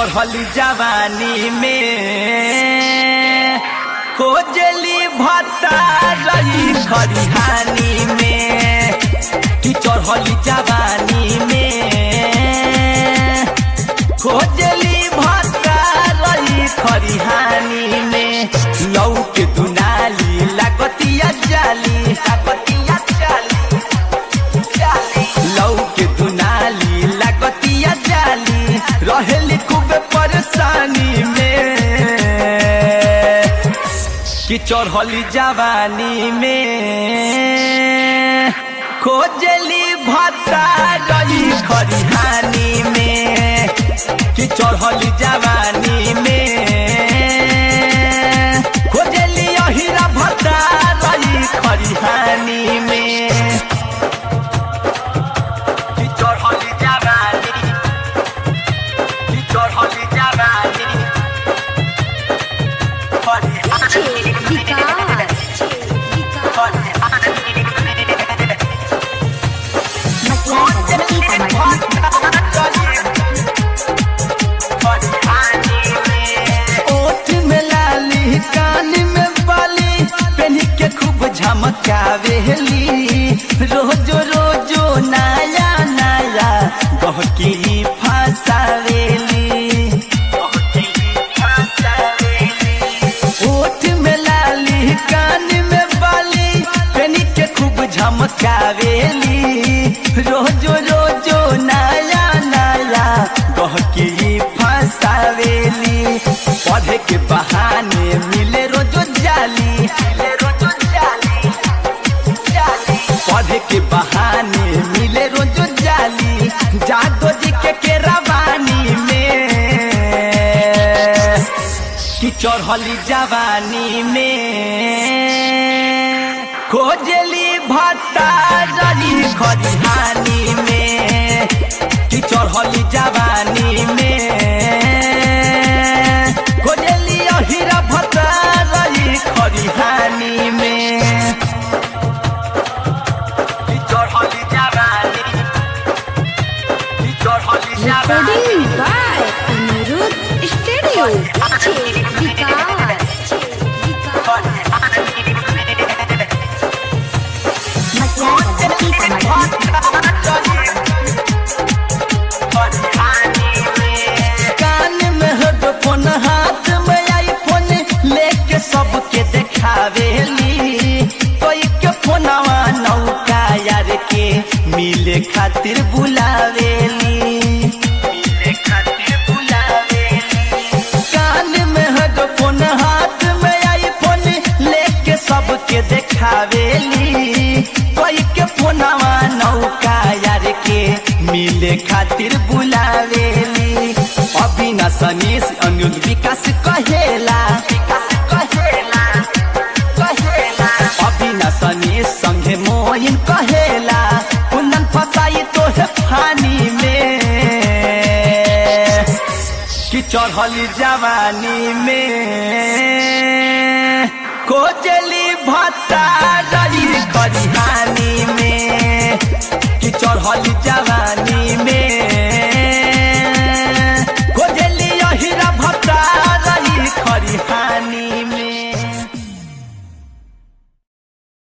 चढ़ली जवानी में खोजली भत्ता रही खरिहानी में कि चढ़ली जवानी में खोजली भत्ता रही खरिहानी में लौ के दुनाली लागतिया जाली लागतिया जाली लौ के दुनाली लागतिया जाली रहेली खूब परेशानी में कि चढ़ली जवानी में खोजली भत्ता रही खरिहानी में कि चढ़ली जवानी में खोजली अहिरा भत्ता रही खरिहानी में कि चढ़ली जवानी कि चढ़ली जवानी खरिहानी ओठ में लाली कान में बाली पेनी के खूब झमकावेली रोजो रोजो नया नया गहकी फसावेली ओठ में लाली कान में बाली पेनी के खूब झमकावेली रोजो रोजो नया नया गहकी फसावेली पढ़े के बहाने मिले रोजो जाली मिले रोजो जाली जाली पढ़े के बहाने मिले रोजो जाली जादो जी के के रवानी में कि चढ़ली जवानी में खोजली भत्ता रही खरिहानी में कि चढ़ली जवानी में खोजली अहिरा भत्ता रही खरिहानी में कि चढ़ली जवानी कि चढ़ली जवानी Recording by Anirudh Studio. कान में हेडफोन हाथ में आईफोन लेके सबके देखावेली कोई के फोनवा नौका यार के मिले खातिर बुलावेली मिले खातिर बुलावेली कान में हेडफोन हाथ में आईफोन लेके सबके देखावेली कोई के फोनवा नौका यार के मिले खातिर बुलावेली अविनाश अनीश अनुज विकास कहेला विकास कहेला कहेला अविनाश अनीश संगे मोइन कहेला कुंदन फसाई तो है फानी में कि चढ़ली जवानी में खोजली भत्ता